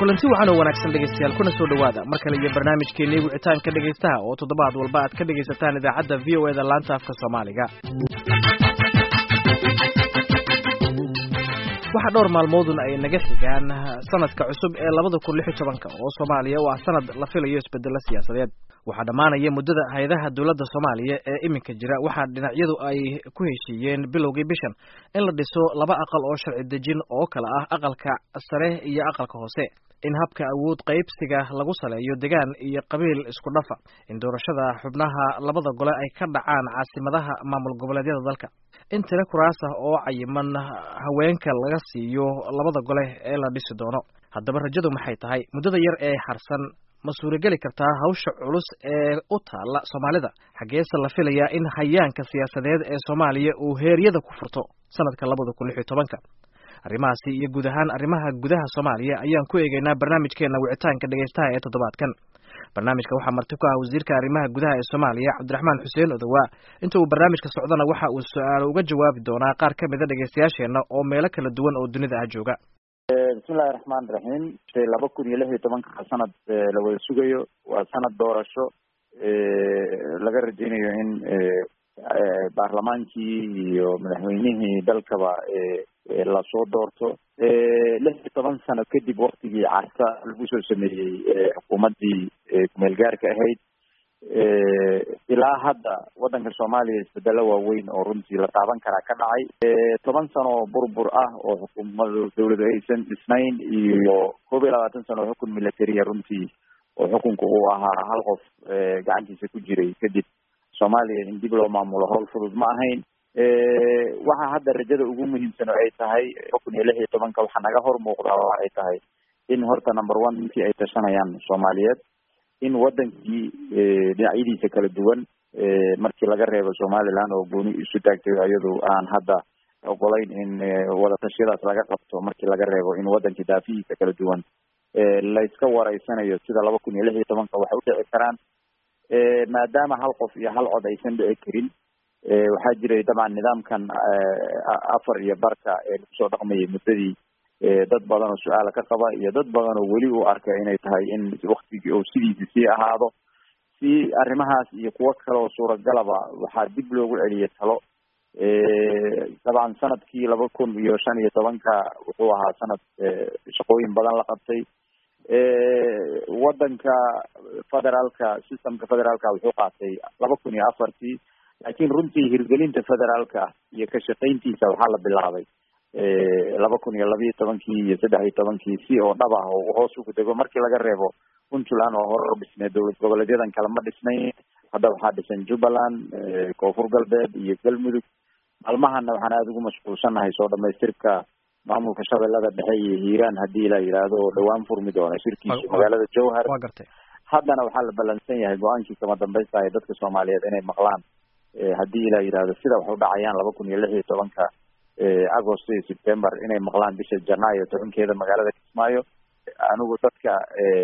kulanti waxaan oo wanaagsan dhegaystayaal kuna soo dhowaada mar kale iyo barnaamijkeennii wicitaanka dhegaystaha oo toddobaad walba aad ka dhegaysataan idaacadda v o eda laanta afka soomaaliga waxaa dhowr maalmoodun ay naga xigaan sanadka cusub ee labada kun lix iyo tobanka oo soomaaliya oo ah sanad la filayo isbedelo siyaasadeed waxaa dhammaanaya muddada hay-adaha dowladda soomaaliya ee iminka jira waxaa dhinacyadu ay ku heshiiyeen bilowgii bishan in la dhiso laba aqal oo sharci dejin oo kale ah aqalka sare iyo aqalka hoose in habka awood qaybsiga lagu saleeyo degaan iyo qabiil isku dhafa in doorashada xubnaha labada gole ay ka dhacaan caasimadaha maamul goboleedyada dalka in tiro kuraas ah oo cayiman haweenka laga siiyo labada gole ee la dhisi doono haddaba rajadu maxay tahay muddada yar ee harsan ma suurageli kartaa hawsha culus ee u taalla soomaalida xaggeese la filayaa in hayaanka siyaasadeed ee soomaaliya uu heeryada ku furto sanadka labada kun lix iyo tobanka arrimahaasi iyo guud ahaan arrimaha gudaha soomaaliya ayaan ku eegeynaa barnaamijkeena wicitaanka dhegaystaha ee toddobaadkan barnaamijka waxaa marti ku ah wasiirka arrimaha gudaha ee soomaaliya cabdiraxmaan xuseen odowaa inta uu barnaamijka socdana waxa uu su-aalo uga jawaabi doonaa qaar ka mida dhegaystayaasheenna oo meelo kala duwan oo dunida ah jooga bismillahi raxmaan raxiim laba kun iyo lix iyo tobanka sanad la wada sugayo waa sanad doorasho laga rajeynayo in baarlamaankii iyo madaxweynihii dalkaba lasoo doorto lix iyo toban sano kadib waktigii carta lagu soo sameeyey xukuumaddii kumeel gaarka ahayd ilaa hadda waddanka soomaaliya isbedelo waaweyn oo runtii la taaban karaa ka dhacay toban sano burbur ah oo xukuumadu dawladu aysan dhisnayn iyo koob iyo labaatan sano oo xukun militariya runtii oo xukunka uu ahaa hal qof gacantiisa ku jiray kadib soomaaliya in dib loo maamulo howl fudud ma ahayn waxa hadda rajada ugu muhiimsan oo ay tahay kun iyo lix iyo tobanka waxaa naga hor muuqdaa oo ay tahay in horta number one intii ay tashanayaan soomaaliyeed in wadankii dhinacyadiisa kala duwan markii laga reebo somaliland oo gooni isu taagtay iyadu aan hadda ogolayn in wadatashyadaas laga qabto markii laga reebo in wadankii daafihiisa kala duwan layska wareysanayo sida laba kun iyo lix iyo tobanka waxay udhici karaan maadaama hal qof iyo hal cod aysan dhici karin waxaa jiray dabcan nidaamkan afar iyo barka ee lagu soo dhaqmayay muddadii dad badan oo su-aala ka qaba iyo dad badan oo weli u arka inay tahay in waktigii oo sidiisi sii ahaado si arrimahaas iyo kuwo kale oo suuragalaba waxaa dib loogu celiyay talo dabcan sanadkii laba kun iyo shan iyo tobanka wuxuu ahaa sanad shaqooyin badan la qabtay wadanka federaalka systemka federaalka wuxuu qaatay laba kun iyo afartii laakiin runtii hirgelinta federaalka iyo ka shaqayntiisa waxaa la bilaabay laba kun iyo labiiyo tobankii iyo saddex iyo tobankii si oo dhab ah oo hoos ugu dego markii laga reebo puntland oo hore dhisnay dowlad goboleedyadan kale ma dhisnayn hadda waxaa dhisan jubbaland koonfur galbeed iyo galmudug maalmahana waxaan aada ugu mashquulsanahay soo dhamaystirka maamulka shabeellada dhexe iyo hiiraan haddii la yidhaahdo oo dhawaan furmi doona shirkiisu magaalada jowhar haddana waxaa la ballansan yahay go-aankii kama dambaysta ee dadka soomaaliyeed inay maqlaan haddii la yidhaahdo sida wax u dhacayaan laba kun iyo lix iyo tobanka agost iyo september inay maqlaan bisha janaayo tobankeeda magaalada kismaayo anigu dadka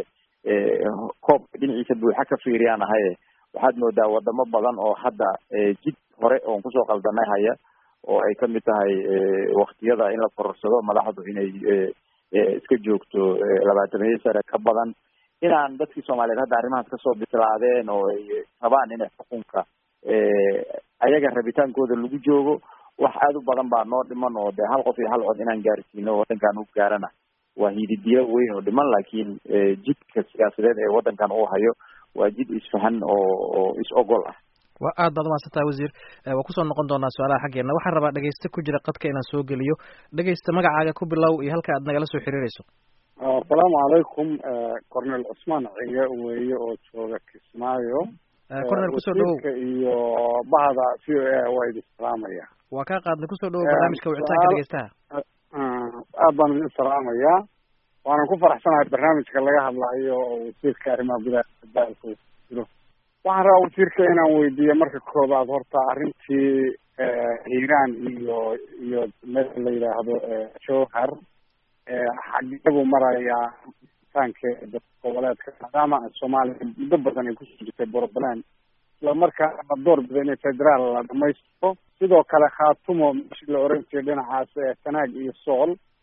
koobka dhinaciisa buuxa ka fiiriyaan ahaye waxaad moodaa wadamo badan oo hadda jid hore oon kusoo qaldanay haya oo ay kamid tahay waktiyada in la kororsado madaxdu inay iska joogto labaatamiyo sare ka badan inaan dadkii soomaaliyeed hadda arrimahaas kasoo bislaadeen oo ay rabaan inay xukunka ayaga rabitaankooda lagu joogo wax aada u badan baa noo dhiman oo dee hal qof iyo hal cod inaan gaarsiino wadankan u gaarana waa hididiyo weyn oo dhiman laakiin jidka siyaasadeed ee wadankan uu hayo waa jid isfahan oo oo is ogol ah wa aad baad umahadsantaha wasiir waa kusoo noqon doonaa su-aalaha xaggeena waxaan rabaa dhegeyste ku jira qadka inaan soo geliyo dhegeysta magacaaga ku bilow iyo halka aad nagala soo xiriireyso asalaamu calaykum cornel cusmaan cige weeye oo jooga kismaayo cornel kusoo dhawow iyo bahda v o a waa idin salaamaya waa kaa qaadnay kusoo dhawow barnaamijka wicitaanka dhegeystaha aad baan idin salaamayaa waanan ku faraxsanahay barnaamijka laga hadlayo oo wasiirka arrimaha gudaha daalka jiro waxaan rabaa wasiirka inaan weydiiyo marka koobaad horta arrintii hiiraan iyo iyo meel la yidhaahdo jowhar xageebuu marayaa taankeeda goboleedka maadaama soomaaliya muddo badan ay kusoo jirtay puntland isla markaana la door bido inay federaal la dhamaystiro sidoo kale khaatumo meeshii la oran jiray dhinacaas sanaag iyo sool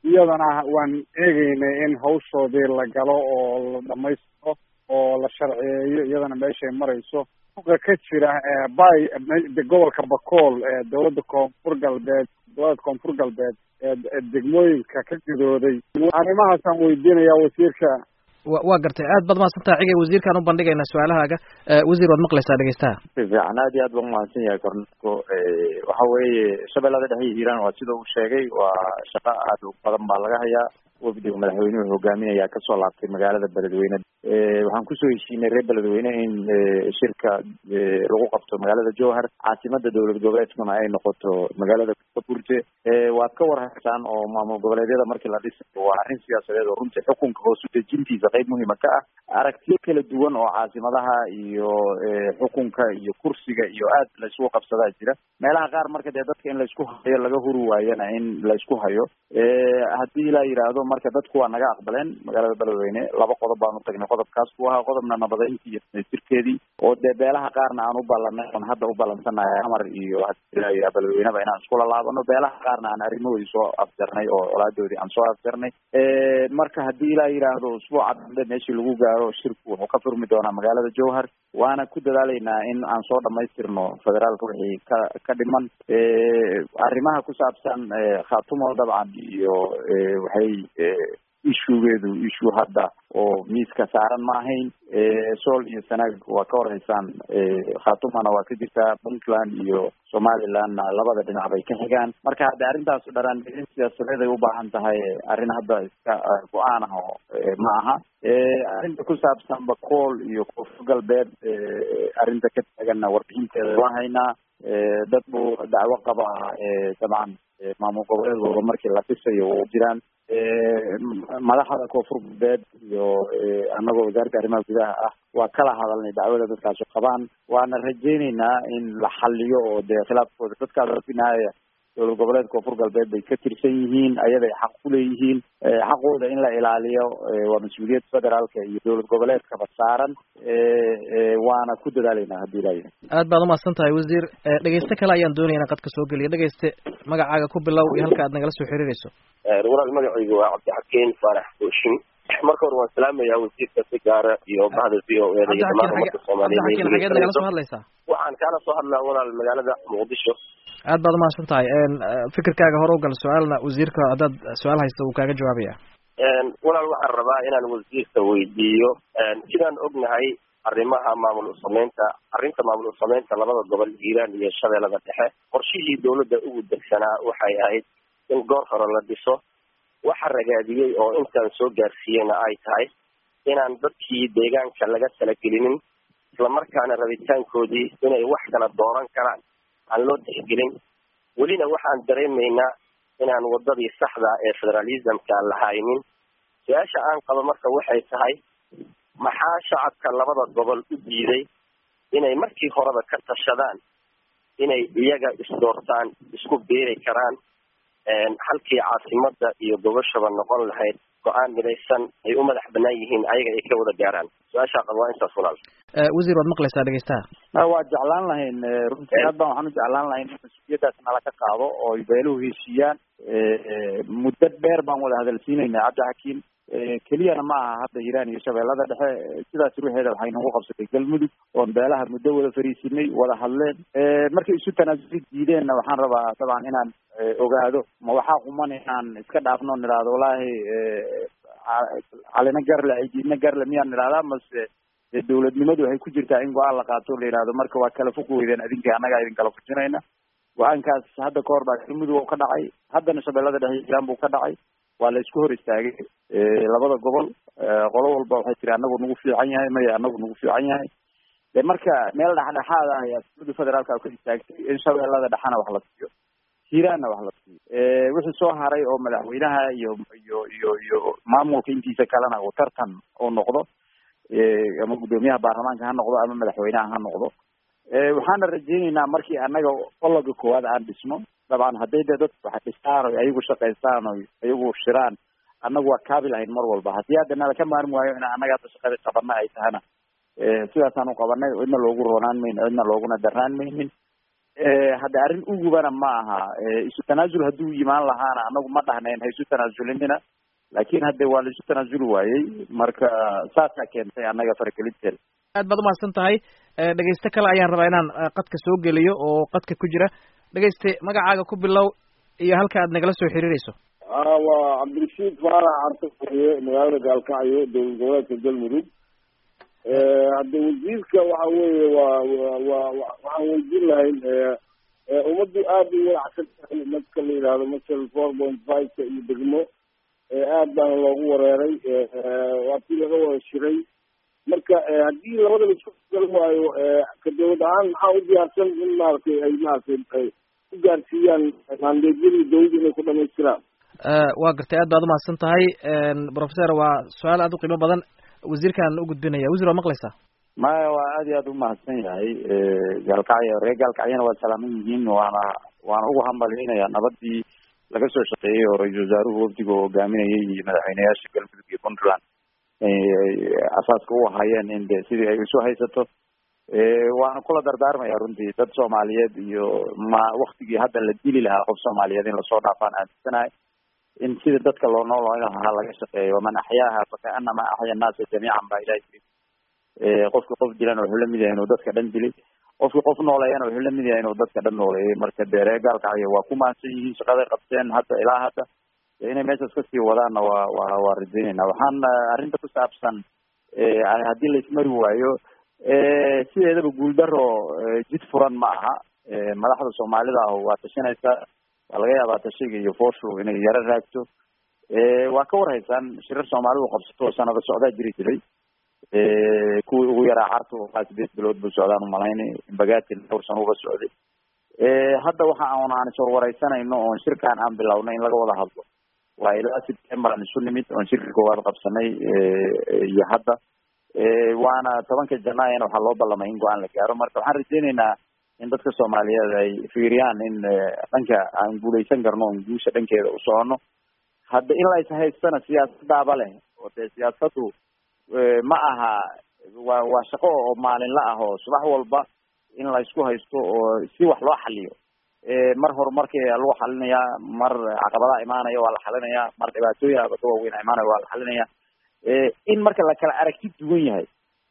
iyadana waan eegeynay in hawshoodii la galo oo la dhamaystiro oo la sharciyeeyo iyadana meeshay marayso uqa ka jira bay gobolka bakool ee dowladda koonfur galbeed dowladda koonfur galbeed ee degmooyinka ka gidooday arrimahaasaan weydiinaya wasiirka wa waa gartay aad baad mahadsantaha cigay wasiirkaan u bandhigaynaa su-aalahaaga wasiir waad maqlaysaa dhegeystaha si fiican aad iyo aad baan umahadsan yahay korneko waxa weeye shabeellada dhexe iyo hiiraan waa sida uu sheegay waa shaqo aad u badan baa laga hayaa wafdiga madaxweynuhu hogaaminayaa kasoo laabtay magaalada beledweyne waxaan kusoo heshiinay reer beledweyne in shirka lagu qabto magaalada jowhar caasimada dowlad goboleedkuna ay noqoto magaalada kaburte waad ka warhaysaan oo maamul goboleedyada markii la dhisayo waa arrin siyaasadeed oo runtii xukunka hoos udejintiisa qeyb muhiima ka ah aragtiyo kala duwan oo caasimadaha iyo xukunka iyo kursiga iyo aad laysku qabsadaa jira meelaha qaar marka dee dadka in laysku hayo laga huri waayana in laysku hayo haddii la yidhaahdo marka dadku waa naga aqbaleen magaalada beledweyne laba qodob baan utagnay qodobkaas buu ahaa qodobna nabadeyntii iyo jirkeedii oo dee beelaha qaarna aan u ballanay oon hadda u ballansanahay amar iyo hadii la yidhaha beledweyneba inaan iskula laabano beelaha qaarna aan arrimahoodii soo afjarnay oo colaadoodii aan soo afjarnay marka haddii la yidhaahdo usbuuca dambe meeshii lagu gaaro shirku wuxuu ka furmi doonaa magaalada jowhar waana ku dadaalaynaa in aan soo dhamaystirno federaalka wixii ka ka dhiman arrimaha ku saabsan khatumo dabcan iyo waxay ishugeedu issue hadda oo miiska saaran ma ahayn sool iyo sanaag waa ka warhaysaan khatumana waa ka jirtaa puntland iyo somalilandna labada dhinac bay ka xigaan marka hadda arrintaas dharaan siyaasadeed ay u baahan tahay arrin hadda iska go-aan ah oo ma aha arrinta ku saabsan bakool iyo koonfur galbeed arrinta ka taaganna warbixinteeda waan haynaa dad buu dacwo qaba dabcan maamul goboleedkooda markii la dhisayo u jiraan madaxda koonfur galbeed iyo annagoo wasaaradda arrimaha gudaha ah waa kala hadalnay dacwada dadkaasu qabaan waana rajeyneynaa in la xaliyo oo dee khilaafkooda dadkaas afinaaya dowlad goboleed koonfur galbeed bay ka tirsan yihiin ayaday xaq kuleeyihiin xaqooda in la ilaaliyo waa mas-uuliyad federaalka iyo dowlad goboleedkaba saaran waana ku dadaalaynaa haddii ilaayahay aad baad umahadsan tahay wasiir dhegeyste kale ayaan doonaya inaan qadka soo geliya dhegeyste magacaaga ku bilow iyo halka aad nagala soo xiriirayso walaal magacaygu waa cabdixakiin faarax booshin marka hore waan salaamayaa wasiirka si gaara iyo bahda v o eda iyo dhamaan umadka cabdixakiin xageed nagala soo hadlaysaa waxaan kaala soo hadlaa walaal magaalada muqdisho aad baad umahadsan tahay fikirkaaga hore ugal su-aalna wasiirka haddaad su-aal haysta wuu kaaga jawaabaya walaal waxaan rabaa inaan wasiirka weydiiyo sidaan ognahay arrimaha maamul usameynta arrinta maamul usameynta labada gobol hiiraan iyo shabeellada dhexe qorshihii dawladda ugu degsanaa waxay ahayd in goor hore la dhiso waxa ragaadiyey oo intaan soo gaarsiiyeyna ay tahay inaan dadkii deegaanka laga talagelinin islamarkaana rabitaankoodii inay wax kala dooran karaan aan loo tixgelin welina waxaan dareemaynaa inaan wadadii saxda ee federalismka la haynin su-aasha aan qabo marka waxay tahay maxaa shacabka labada gobol u diiday inay markii horeba ka tashadaan inay iyaga isdoortaan isku beeri karaan halkii caasimada iyo gobashaba noqon lahayd go-aan midaysan ay u madax banaan yihiin ayaga ay ka wada gaaraan su-aashaa qaba waa intaas walaal wasiir waad maqlaysaa dhegeystaha waa jeclaan lahayn runtii aad baan waxaan u jeclaan lahayn in mas-uuliyaddaas nala ka qaado oo ay beeluhu heshiiyaan muddo dheer baan wada hadalsiinayna cabdixakiim keliyana ma aha hadda hiiraan iyo shabeellada dhexe sidaas ruuxeeda waxay nagu qabsatay galmudug oon beelaha muddo wada fariisinay wada hadleen markay isu tanaasuli diideenna waxaan rabaa dabcan inaan ogaado ma waxaa quman inaan iska dhaafno nidhahdo wallaahi calina garle cidiidna garle miyaan nidhahdaa mase dee dawladnimadu waxay ku jirtaa in go-aan la qaato la yidhahdo marka waa kala fog weydeen adinka annagaa idin kala fujinayna go-aankaas hadda ka hor baa galmudug oo ka dhacay haddana shabeellada dhexe hiiraan buu ka dhacay waa la isku hor istaagay labada gobol qolo walba waxay tiri anagu nagu fiican yahay maya anagu nagu fiican yahay de marka meel dhexdhexaad ah ayaa dowladda federaalka ka istaagtay in shabeellada dhexena wax la siiyo hiiraanna wax la siiyo wixii soo haray oo madaxweynaha iyo iyo iyo iyo maamulka intiisa kalena uu tartan uu noqdo ama guddoomiyaha baarlamaanka ha noqdo ama madaxweynaha ha noqdo waxaana rajeyneynaa markii annaga qologa koowaad aan dhisno dabcan hadday de dadku wax dhistaan o ayagu shaqaystaan o ayagu shiraan annagu waa kaabi lahayn mar walba haddii hadda nala ka maarmi waayo in annaga hadda shaqada qabana ay tahana sidaasaan u qabanay cidna loogu roonaan mayno cidna looguna darnaan maynin hadda arrin ugubana ma aha isu tanaasul hadduu yimaan lahaana anagu ma dhahnayn ha isu tanaazulinina laakin hadde waa la isu tanaasuli waayey marka saasaa keentay annaga faragelinteeda aad baad umahadsan tahay dhegeyste kale ayaan rabaa inaan qadka soo geliyo oo qadka ku jira dhegeyste magacaaga ku bilow iyo halka aad nagala soo xiriireyso waa cabdirashiid faarax artaiye magaalada gaalkacyo dowlad goboleedka galmudug hadda wasiirka waxa weeye waa wa waxaan weydiin lahayn ummaddu aad u walacsan tahay dadka la yidhahdo masal four point five-ka iyo degmo aad baana loogu wareeray waa tii laga wada shiray marka haddii labada la isku gal waayo ka dawlad ahaan maxaa u diyaarsan in maaragtay ay maaragtay ku gaarsiiyaan maandeedyadii dawladda inay ku dhamaystiraan waa gartay aad baad umahadsan tahay professor waa su-aal aad u qiimo badan wasiirkaan u gudbinaya wasiir waa maqlaysaa maya waa aad iyo aad umahadsan yahay gaalkacyo reer gaalkacyana waa salaaman yihiin waana waana ugu hambalyeynaya nabadii laga soo shaqeeyey oo ra-iisul wasaaruhu wafdiga oo hogaaminayay iyo madaxweyneyaasha galmudug iyo puntland asaaska u ahaayeen in de sidii ay isu haysato waana kula dardaarmaya runtii dad soomaaliyeed iyo ma waktigii hadda la dili lahaa qof soomaaliyeed in lasoo dhaafaan aaminsanahay in sida dadka loo noolooyn lahaa laga shaqeeyo waman axyaaha fakaanama axya annaasa jamiican baa ilahi yiri qofki qof dilan wuxuu lamid yahay inuu dadka dhan dilay qofki qof nooleeyana wuxuu lamid yahay inuu dadka dhan nooleeyay marka dee reer gaalkacyo waa ku mahadsan yihiin shaqaday qabteen hadda ilaa hadda inay meeshaas kasii wadaanna waa wa waa rajaynayna waxaan arrinta ku saabsan haddii la ismari waayo sideedaba guuldaro jid furan ma aha madaxda soomaalida ah waa tashanaysaa waa laga yaabaa tashiga iyo fooshu inay yaro raagto waa ka warhaysaan shirar soomaalidu qabsato sanado socdaa jiri jiray kuwii ugu yaraa cartu aa sideed bilood buu socdaan umalaynay bagatin dhowr sano uga socday hadda waxa on aan iswarwareysanayno oon shirkaan aan bilownay in laga wada hadlo waa ilaa september aan isu nimid oon shirka koowaad qabsanay iyo hadda waana tobanka janaayana waxaa loo ballamay in go-aan la gaaro marka waxaan rajeyneynaa in dadka soomaaliyeed ay fiiriyaan in dhanka aan guuleysan karno on guusha dhankeeda u socono hadda in la is haystana siyaasadaaba leh oo dee siyaasadu ma aha waa waa shaqo oo maalinla ah oo subax walba in la isku haysto oo si wax loo xaliyo mar horumarkii lagu xalinayaa mar caqabadaha imaanaya waa la xalinayaa mar dhibaatooyin abada waaweyn imaanaya waa la xalinaya in marka la kala aragti duwan yahay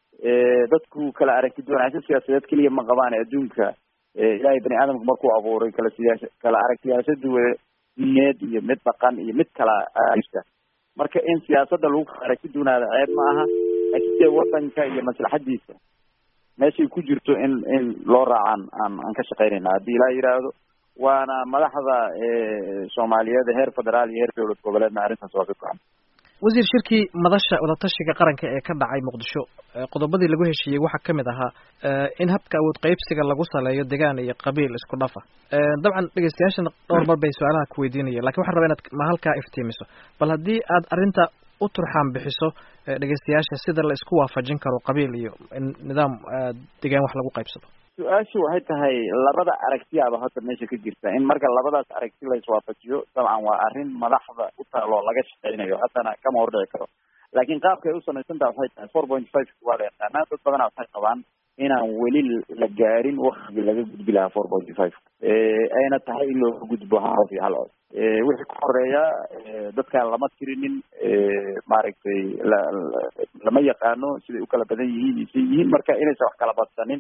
dadku kala aragti duwanaansho siyaasadeed keliya ma qabaan adduunka ilaahay bani aadamku markuu abuuray kala siyaasa kala aragtiyaasho duwa diineed iyo mid dhaqan iyo mid kala jirta marka in siyaasadda lagu kala aragti duwanaada ceeb ma aha laakiin dee wadanka iyo maslaxadiisa meeshay ku jirto in in loo raacaan aan aan ka shaqeynayna haddii ilaa yidhaahdo waana madaxda soomaaliyeed heer federaal iyo heer dowlad goboleedna arrintaas waa ka go-an wasiir shirkii madasha wadatashiga qaranka ee ka dhacay muqdisho qodobadii lagu heshiiyey waxaa kamid ahaa in habka awood qeybsiga lagu saleeyo degaan iyo qabiil isku dhafa dabcan dhegeystayaashana dhowr mar bay su-aalaha ku weydiinaya lakin waxaan rabaa inaad ma halkaa iftiimiso bal haddii aad arrinta u turxaan bixiso dhegeystayaasha sida la isku waafajin karo qabiil iyo nidaam degaan wax lagu qaybsado su-aashu waxay tahay labada aragtiyaaba hadda meesha ka jirta in marka labadaas aragti la iswaafajiyo dabcan waa arrin madaxda u taaloo laga shaqeynayo haddana kama hordhici karo laakiin qaabka ay u samaysantaha waxay tahay four point five waa la yaqaanaa dad badana waxay qabaan inaan weli la gaarin waktigii laga gudbi lahaa four point five ayna tahay in looga gudbo hal iyo hal cod wixii ka horeeya dadkaan lama tirinin maaragtay la lama yaqaano siday u kala badan yihiin iyo siy yihiin marka inaysan wax kala badsanin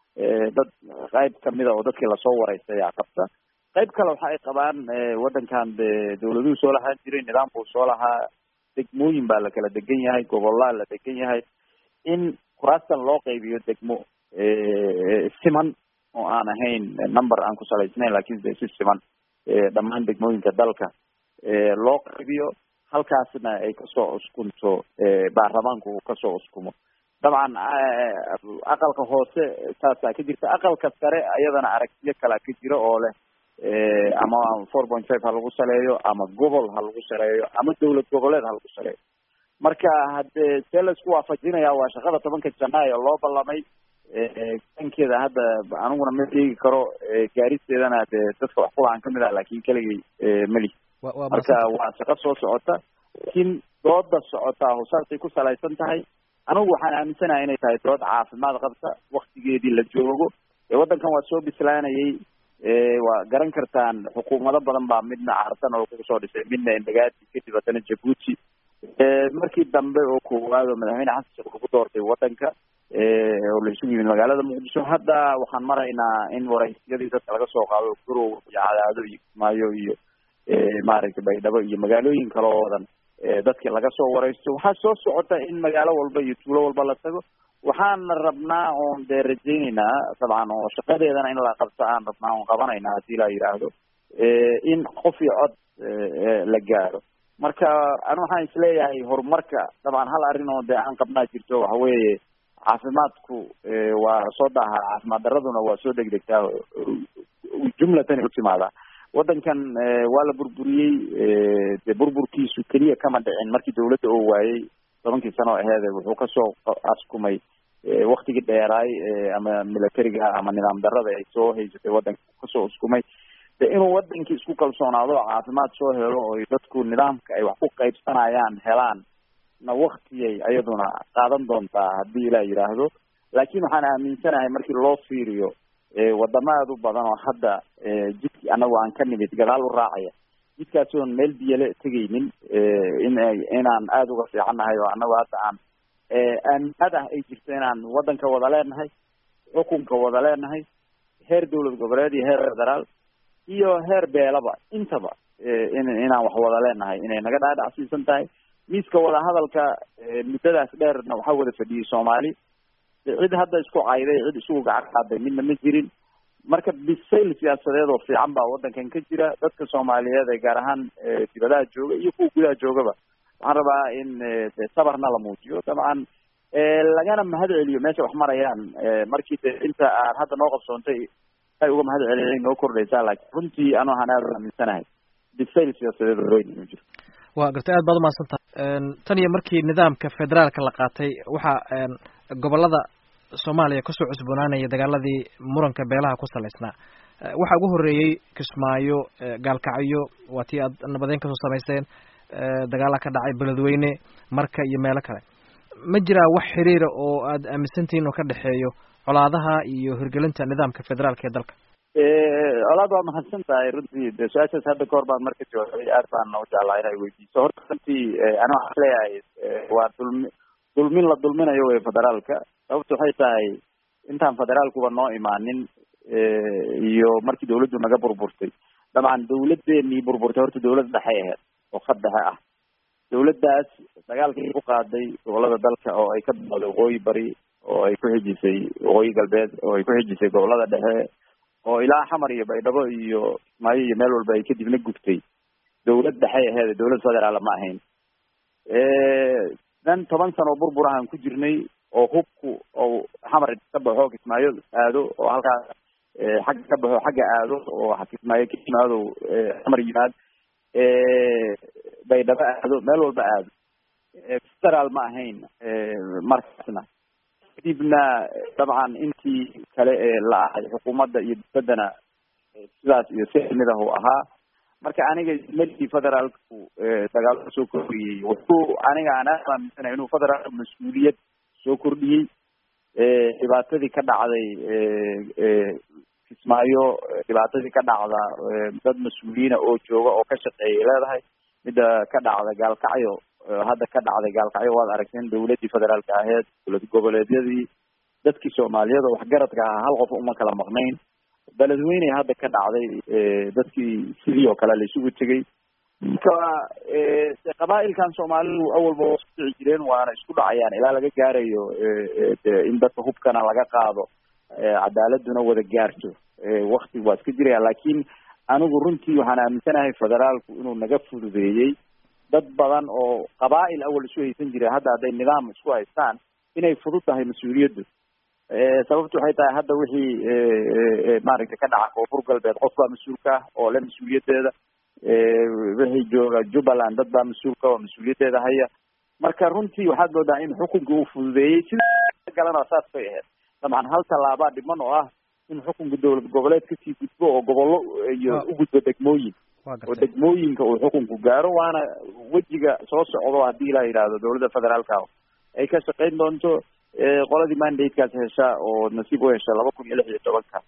dad qayb kamida oo dadkii lasoo wareystay ayaa qabta qayb kale waxa ay qabaan waddankan de dawladuhu soo lahaan jiray nidaamkuu soo lahaa degmooyin baa la kala degan yahay gobolaa la degan yahay in kuraastan loo qaybiyo degmo siman oo aan ahayn number aan ku salaysnayn lakin de si siman dhammaan degmooyinka dalka loo qaybiyo halkaasna ay kasoo uskunto baarlamaanku uu kasoo uskumo dabcan aqalka hoose saasaa ka jirta aqalka sare ayadana aragtiyo kalea ka jira oo leh ama four point five ha lagu saleeyo ama gobol ha lagu saleeyo ama dowlad goboleed ha lagu saleeyo marka haddee see la isku waafajinaya waa shaqada tobanka janaayo loo ballamay dankeeda hadda aniguna ma sheegi karo gaaristeedana dee dadka wax kulahan kamid ah lakin keligay meli marka waa shaqo soo socota laakiin dooda socotaa saasay ku salaysan tahay anigu waxaan aaminsanahay inay tahay dood caafimaad qabta waktigeedii la joogo ee waddankan waa soo bislaanayay waa garan kartaan xukuumado badan baa midna carsan oo kusoo dhisay midna indagaati kadib haddana jabuuti markii dambe oo koowaad oo madaxweyne xasan sheekh lagu doortay wadanka oo la isugu yimid magaalada muqdisho hadda waxaan maraynaa in waraysyadii dadka laga soo qaado gurow iyo cadaado iyo kismaayo iyo maaragtay baydhabo iyo magaalooyin kale oo wadan dadki laga soo waraysto waxaa soo socota in magaalo walba iyo tuulo walba la tago waxaana rabnaa oon dee rajayneynaa dabcan oo shaqadeedana in la qabto aan rabnaa oon qabanaynaa hadii la yidhaahdo in qof iyo cod la gaaro marka anu waxaan isleeyahay horumarka dabcan hal arrin oo dee aan qabnaa jirto waxa weeye caafimaadku waa soo daaha caafimaad daraduna waa soo degdegtaa jumlatani utimaadaa waddankan waa la burburiyey dee burburkiisu keliya kama dhicin markii dawladda oo waayey tobankii sano oo aheede wuxuu kasoo askumay waktigii dheeraay ama militariga ama nidaam darada ay soo haysatay waddanka kasoo uskumay de inuu wadankii isku kalsoonaado oo caafimaad soo helo oo dadku nidaamka ay wax ku qaybsanayaan helaan na waktiyay ayaduna qaadan doontaa haddii ilaa yidhaahdo laakiin waxaan aaminsanahay markii loo fiiriyo wadamo aada u badan oo hadda jidkii anagu aan ka nimid gadaal u raacaya jidkaasi oon meel biyale tegaynin in inaan aada uga fiicannahay oo anagu hadda aan aaminad ah ay jirto inaan waddanka wada leenahay xukunka wada leenahay heer dowlad goboleed iyo heer federaal iyo heer beelaba intaba in inaan wax wada leenahay inay naga dhaadhacsiisan tahay miiska wadahadalka muddadaas dheerna waxaa wada fadhiyey soomaali cid hadda isku cayday cid isugu gacan qaaday midna ma jirin marka bisayl siyaasadeed oo fiican baa waddankan ka jira dadka soomaaliyeed ee gaar ahaan dibadaha jooga iyo kuwa gudaha joogaba waxaan rabaa in de sabarna la muujiyo dabcan lagana mahad celiyo meesha wax marayaan markii de inta aan hadda noo qabsoontay ay uga mahad celiyay noo kordhaysaa laakiin runtii anu waxaan aada u aaminsanahay bisayl siyaasadeed oo weyn inuu jiro waa gartay aad baad umahadsan tahay tan iyo markii nidaamka federaalka la qaatay waxaa gobolada soomaaliya kasoo cusboonaanaya dagaaladii muranka beelaha ku salaysnaa waxaa ugu horeeyey kismaayo gaalkacyo waa tii aad nabadeyn kasoo samayseen dagaala ka dhacay beledweyne marka iyo meelo kale ma jiraa wax xiriira oo aad aaminsantihiin oo ka dhexeeyo colaadaha iyo hirgelinta nidaamka federaalka ee dalka colaad waa mahadsan tahay runtii de su-aashaas hadda kahor baan marka jawaabay aad baan u jeclaa inay weydiiso horta runtii ani waxaan leeyahay waa dulmi dulmin la dulminayo wey federaalka sababta waxay tahay intaan federaalkuba noo imaanin iyo markii dawladdu naga burburtay dabcan dawladeenii burburtay horta dawlad dhexay ahayd oo khad dhexe ah dawladdaas dagaalkii ku qaaday gobolada dalka oo ay ka bilowday waqooyi bari oo ay ku xijisay waqooyi galbeed oo ay ku xijisay gobolada dhexe oo ilaa xamar iyo baydhabo iyo kismaayo iyo meel walba ay kadibna gubtay dawlad dhexay aheed dawlad federaala ma ahayn dan toban sano oo burbur ahaan ku jirnay oo hubku oo xamar ka baxo kismaayo aado oo halkaas xagga ka baxo xagga aado oo kismaayo ka yimaado xamar yimaad baydhabo aado meel walba aado federaal ma ahayn markaasna kadibna dabcan intii kale ee la ahay xukuumadda iyo dowladdana sidaas iyo si mid ah uu ahaa marka aniga meligii federaalku dagaalo soo kordhiyey wuxuu aniga aan aad aaminsanahay inuu federaalku mas-uuliyad soo kordhiyey dhibaatadii ka dhacday kismaayo dhibaatadii ka dhacda dad mas-uuliyiina oo jooga oo ka shaqeeyay leedahay midda ka dhacda gaalkacyo hadda ka dhacday gaalkacyo waad aragteen dawladdii federaalka aheyd dowlad goboleedyadii dadkii soomaaliyeed oo waxgaradka ahaa hal qof uma kala maqnayn beledweyne hadda ka dhacday dadkii sidii oo kale la isugu tegay marka qabaa'ilkan soomaalidu awalba waa isku dhici jireen waana isku dhacayaan ilaa laga gaarayo in dadka hubkana laga qaado cadaaladuna wada gaarto wakti waa iska jiraya laakiin anigu runtii waxaan aaminsanahay federaalku inuu naga fududeeyey dad badan oo qabaa'il awal isu haysan jiray hadda hadday nidaam isku haystaan inay fudud tahay mas-uuliyaddu sababtu waxay tahay hadda wixii maaragtay ka dhaca koonfur galbeed qof baa mas-uulka ah oo le mas-uuliyaddeeda wixii jooga jubbaland dad baa mas-uulka oo mas-uuliyaddeeda haya marka runtii waxaad moodaa in xukunka uu fududeeyey sida galana saas bay ahayd dabcan hal tallaabaa dhiman oo ah in xukunka dowlad goboleed kasii gudbo oo gobollo iyo u gudbo degmooyin oo degmooyinka uu xukunku gaaro waana wejiga soo socdo haddii la yidhaahdo dowladda federaalka ay ka shaqayn doonto qoladii mandatekaas hesha oo nasiib u hesha laba kun iyo lix iyo tobanka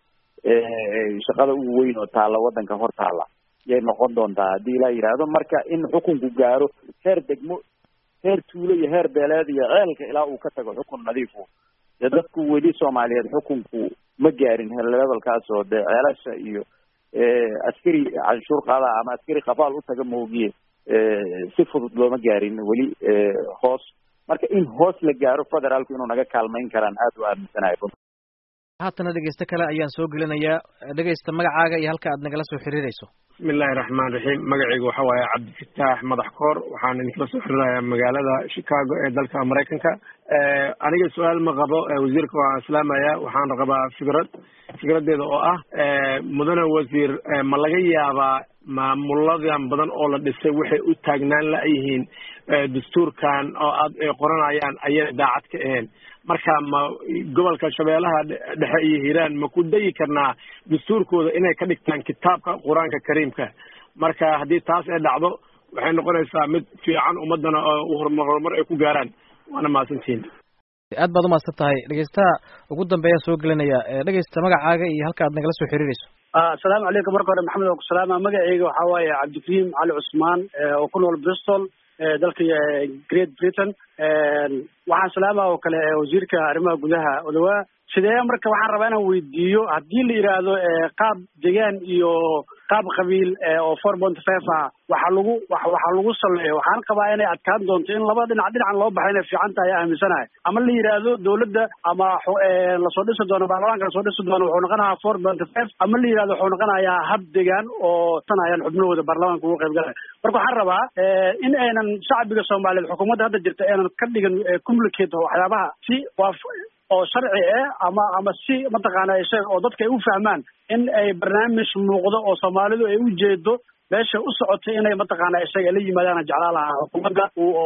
shaqada ugu weyn oo taalla waddanka hor taalla yay noqon doontaa haddii ilaa yidhaahdo marka in xukunku gaaro heer degmo heer tuulo iyo heer beeleed iyo ceelka ilaa uu ka tago xukun nadiifu dee dadku weli soomaaliyeed xukunku ma gaarin levelkaas oo dee ceelasha iyo askari canshuur qaada ama askari qabaal u taga moogiye si fudud looma gaarin weli hoos marka in hoos la gaaro federaalku inuu naga kaalmayn karaan aada u aaminsanahay haatana dhegeyste kale ayaan soo gelinayaa dhegeysta magacaaga iyo halka aad nagala soo xiriirayso bismi illaahi raxmaan raxiim magacaygu waxa waaye cabdifataax madax koor waxaan idinkala soo xiriirayaa magaalada chicago ee dalka maraykanka aniga su-aal ma qabo wasiirka waan islaamaya waxaan qabaa fikrad fikradeeda oo ah mudane wasiir ma laga yaabaa maamuladan badan oo la dhisay waxay u taagnaan la-yihiin dastuurkan oo aad ay qoranayaan ayay daacad ka ahayn marka ma gobolka shabeellaha dhexe iyo hiiraan ma ku dayi karnaa dastuurkooda inay ka dhigtaan kitaabka qur-aanka kariimka marka haddii taas ay dhacdo waxay noqonaysaa mid fiican ummadana oo horumar horumar ay ku gaaraan waana mahadsantihiin aad baad umahadsan tahay dhegeystaha ugu dambeeyaan soo gelinaya dhegeysta magacaaga iyo halka aad nagala soo xiriirayso asalaamu calaykum marka hore maxamed oo ku salaama magacayga waxaa waaye cabdikariim cali cusmaan oo ku nool bristol dalka great britain waxaan salaama oo kale wasiirka arrimaha gudaha odawaa sidee marka waxaan rabaa inaan weydiiyo haddii la yidhaahdo qaab degaan iyo qaab qabiil oo four point five ah waxa lagu waxa lagu saleeyo waxaan qabaa inay adkaan doonto in laba dhinac dhinacan loo baxay inay fiican tahay aaminsanahay ama la yidhaahdo dawladda ama lasoo dhisi doono baarlamaanka lasoo dhisi doono wuxuu noqonayaa four point five ama la yidhahdo wuxuu noqonayaa hab degaan oo tanayaan xubnahooda baarlamaanka ugu qayb galaya marka waxaan rabaa in aynan shacbiga soomaaliyeed xukuumadda hadda jirta aynan ka dhigan communicate waxyaabaha si waa oo sharci ah ama ama si mataqaana sheeg oo dadka ay u fahmaan in ay barnaamij muuqdo oo soomaalidu ay u jeedo meesha u socotay inay mataqaana isaga la yimaadaan jeclaa lahaa xukuumadda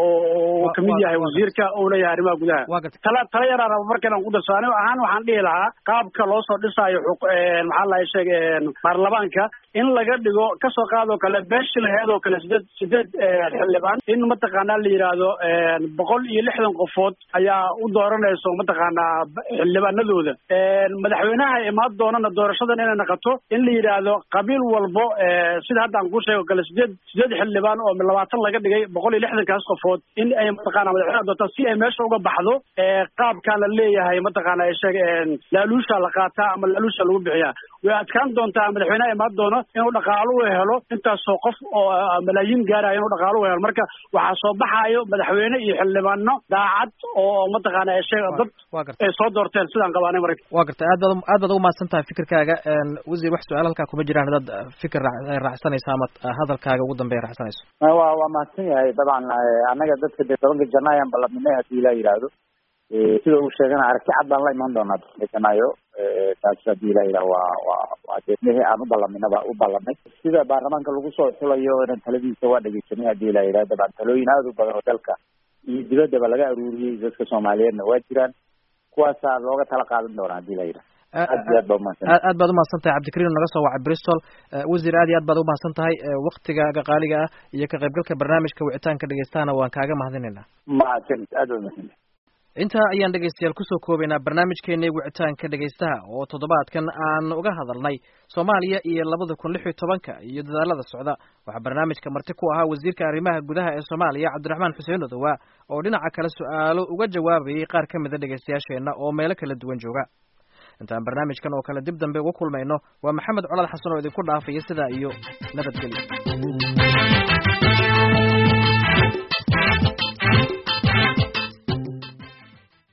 uu kamid yahay wasiirka uu leeyahay arrimaha gudaha tala tala yaraa raba marka inaan ku darso anigo ahaan waxaan dhihi lahaa qaabka loo soo dhisaayo maxaa lahay sheeg baarlamaanka in laga dhigo kasoo qaadoo kale beeshi laheed oo kale sideed sideed xildhibaan in mataqaana la yidhaahdo boqol iyo lixdan qofood ayaa u dooranayso mataqaanaa xildhibaanadooda madaxweynaha imaan doonana doorashadan inay naqato in la yidhaahdo qabiil walbo sida hadda aan ku sheego kale sideed sideed xildhibaan oo labaatan laga dhigay boqol iyo lixdankaas qofood in ay mataqaana madaxweynaha doontaan si ay meesha uga baxdo qaabkaan la leeyahay mataqaana sheeg laaluusha la qaataa ama laaluusha lagu bixiyaa way adkaan doontaa madaxweynaha imaan doono inuu dhaqaalo u helo intaasoo qof oo malaayiin gaaraya inuu dhaqaalo u helo marka waxaa soo baxaayo madaxweyne iyo xildhibaano daacad oo mataqaana sheeg dad ay soo doorteen sidaan qabaanay marka waa gartay aad baad aad baad ugu mahadsan tahay fikirkaaga wasiir wax su-aal halkaa kuma jiraan haddaad fikir raacsanaysa ama hadalkaaga ugu dambeeya raacsanayso wa waa mahadsan yahay dabcan annaga dadka dee tobanka janaayo aan ballanimay haddii ilaa yidhaahdo sida uu sheegana aragti cad baan la imaan doonaa tobanka janaayo taas haddii ilaa yidhaha waa waa waa deedmihii aan u ballaminaba u ballanay sida baarlamaanka lagu soo xulayo inan taladiisa waa dhegeysanay haddii ilaa yidhaha dabcan talooyin aada u badan oo dalka iyo dibaddaba laga aruuriyey dadka soomaaliyeedna waa jiraan kuwaasaa looga tala qaadan doonaa haddii ilaa yidhaha aad iyo aad baa umahadsan aad baad umahadsan tahay cabdikariim naga soo wacay bristol wasiir aad iyo aad baad umahadsan tahay waktigaaga qaaliga ah iyo ka qaybgalka barnaamijka wicitaanka dhegeystahana waan kaaga mahadinaynaa mahadsan aad baa umahadsan intaa ayaan dhegeystayaal kusoo koobaynaa barnaamijkeenii wicitaanka dhegeystaha oo toddobaadkan aan uga hadalnay soomaaliya iyo labada kun lix iyo tobanka iyo dadaalada socda waxaa barnaamijka marti ku ahaa wasiirka arrimaha gudaha ee soomaaliya cabdiraxmaan xuseen odowaa oo dhinaca kale su-aalo uga jawaabayay qaar ka mida dhegeystayaasheenna oo meelo kala duwan jooga intaan barnaamijkan oo kale dib dambe uga kulmayno waa maxamed colal xasan oo idinku dhaafaya sidaa iyo nabadgelyo